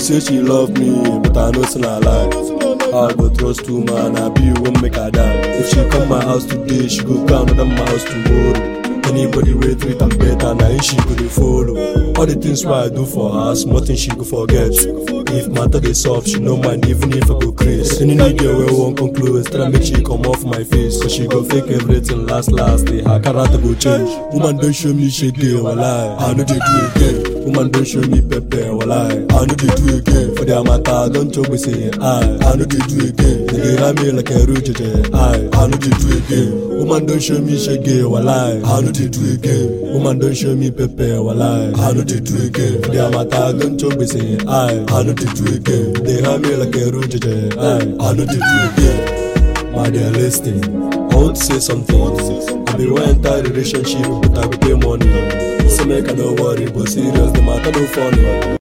say she love me, but I know it's not lie. I go trust two man, I be won't make her die. If she come my house today, she go come another my house tomorrow. Anybody wey treat am better, na him she go dey follow. All the things wey I do for her, small things she go forget. If matter dey soft, she no mind even if I go craze. Any new girl wey wan come close, try make she come off my face. Cause she go fake everything last last day, her character go change. Woman don show me shege, walai, I no dey do again. Woman don show me pepper, walai, I no dey do again. For their matter, don chop me say, I, I no dey do again. They dey ram me like a roach, I, I no dey do again. Woman don show me shege, walai, I no dey do again. Woman don show me pepper, walai, I no dey do again. For their matter, don chop me say, I, I no dey do again. They ram me like a roach, I, I no dey do again. My dear, listen. I want to say something. I be one entire relationship, but I go pay money. Say make I no worry, but serious, the matter no funny.